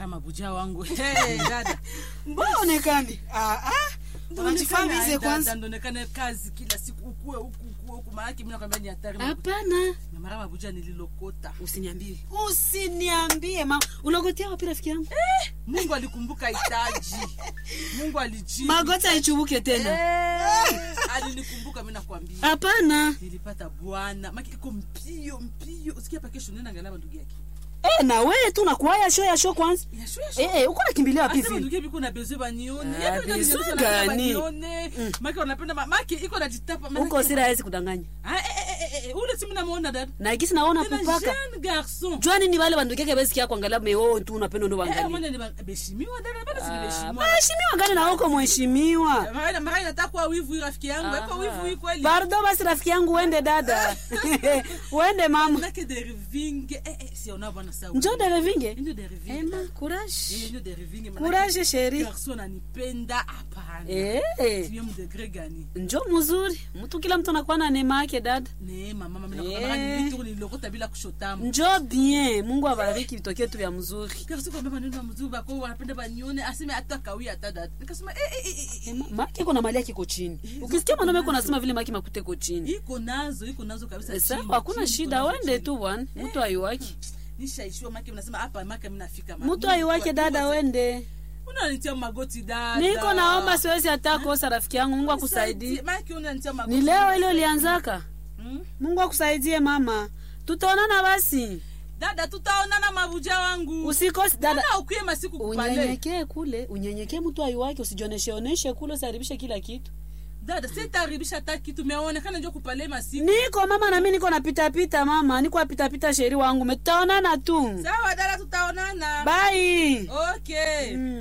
mara mabuja wangu hey, dada mbona onekani ah, ah. unajifahamize kwanza ndonekane kazi kila siku ukue huku ukue huku maanake mi nakwambia ni hatari hapana na mara mabuja nililokota usiniambie usiniambie ma ulogotea wapi rafiki yangu mungu alikumbuka hitaji mungu alijibu magoti aichubuke tena Eh, alinikumbuka mi nakwambia hapana nilipata bwana maki iko mpio mpio usikia pa kesho nenda angalia ndugu yake Eh, na wewe tu nakuaya sho ya sho kwanza yashu yashu Eh, eh, uko nakimbilia wapi Asema vile ndugu yepi kuna besoin banione. Ah, Yaani ndio besoin ndio wanapenda gani? banione. Maki wanapenda ma- maki iko najitapa maki- uko sira hawezi kudanganya Ah, eh, eh, eh, eh, ule simu namuona dada. na ikisi naona Tena kupaka jeune garçon. jua nini wale bandukeke besikia kuangalia meo tu unapenda ndo Eh, bangalia mwana ni ba- beheshimiwa dada, bado si Ah, beheshimiwa. mheshimiwa gani na uko mheshimiwa Mara mara inataka kuwa wivu hii rafiki yangu. Hapo wivu hii kweli. pardo basi rafiki yangu uende dada uende mama Nake deriving. Eh, eh, si ona bwana sawa. njo derevinge Ndio deriving. ema Eh, courage ndio deriving. Manake courage sheri garçon ananipenda hapana. eh Sio mdegre gani? njo mzuri mtu kila mtu anakuwa na neema yake dada Neema mama mimi Eh. nakwambia mara ni vitu nililokota bila kushotamu. njo bien mungu abariki vitokee tu vya mzuri Kasi kwa baba ndio mzuri bako wanapenda banione aseme hata kawia hata dada. Nikasema eh eh eh, eh. Ema, maki iko na mali yake iko chini ukisikia mwanaume iko nasema vile maki makute iko chini Iko nazo, iko nazo kabisa. Eh, sawa chini, hakuna chini, shida iko nazo wende chini. tu bwana mtu aiwaki Nishaishiwa maki mnasema hapa maki mimi nafika mama. mtu aiwake dada wende Unanitia magoti dada. niko naomba siwezi hata kosa rafiki yangu mungu akusaidie Maki unanitia magoti. ni leo ile ulianzaka Hmm? mungu akusaidie mama tutaonana basi Dada tutaonana mabuja wangu. usikosi dada Dada ukuye masiku kupale. unyenyekee kule unyenyekee mtu aiwake usijioneshe oneshe kule usiharibishe kila kitu Dada sitaharibisha hata kitu meonekana njo kupale masiku. niko mama na mimi niko napitapita mama niko napitapita sheri wangu metaonana tu Sawa dada tutaonana. bai Okay. mm.